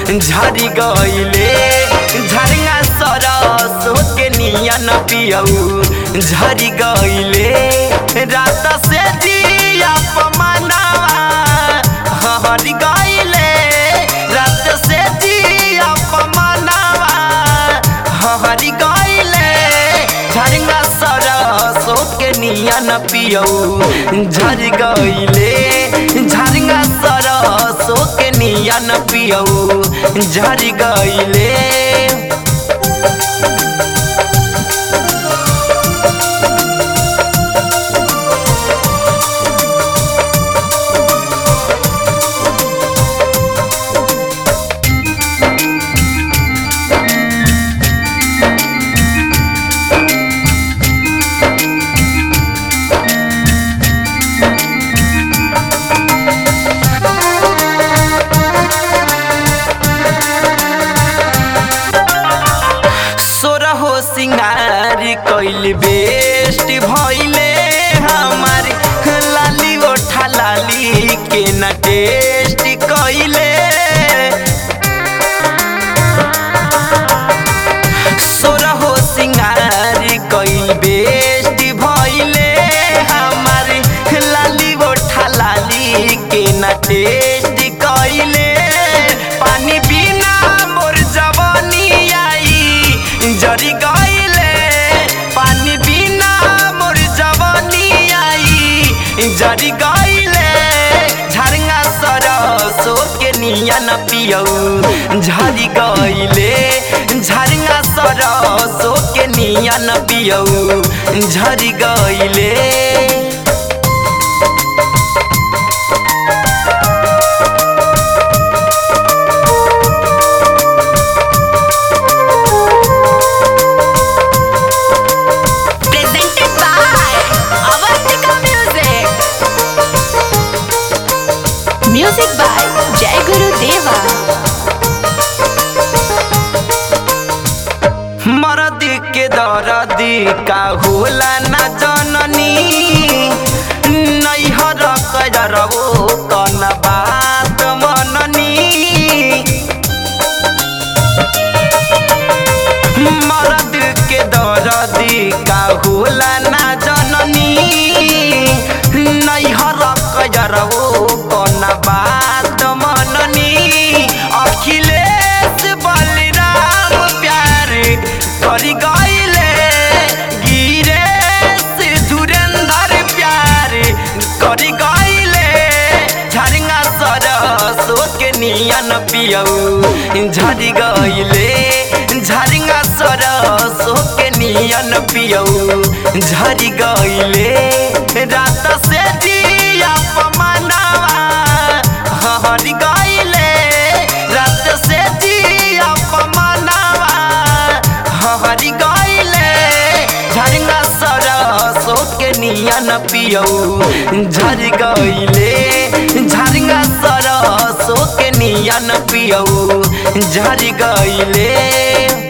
झरी गईले झरिया सरस के नियन पियऊ झरी गईले रात से जिया पमनावा हरी गईले रात से जिया पमनावा हरी गईले झरिया सरस के नियन पियऊ झरी गईले झरिया सरस के नियन पियऊ झरी गईले सोरहो सिंगार कैल बेस्ट भइले हमार लाली ओठा लाली के न टेस्ट कैले सोरहो सिंगार कैल बेस्ट भइले हमार लाली ओठा लाली के न टेस्ट कैले पानी बिना मोर जवानी आई जरी गईले पानी बिना मोर जवानी आई जरी गईले झरना सरसो के नियन पियऊ झरी गईले झरना सरसो के नियन पियऊ झरी गईले presented by Avantika Music. Music by Jai Guru Deva. मरद के दरदी का होला ना जननी नैहर करबो कन बात मननी मरद के दरदी का होला ना जननी नैहर करबो कन बात मननी अखिलेश बलराम प्यार करी गईले गिरेश धुरेंद्र प्यार करी गईले झरिया सरसो के नियन पियऊ झरी गईले झरिया सरसो के नियन पियऊ झरी गईले रात से जिया पमनावा हरी गईले रात से जिया पमनावा हरी गईले झरिया सरसो के नियन पियऊ झरी गईले झरिया सरसो के नियन पियऊ झरी गईले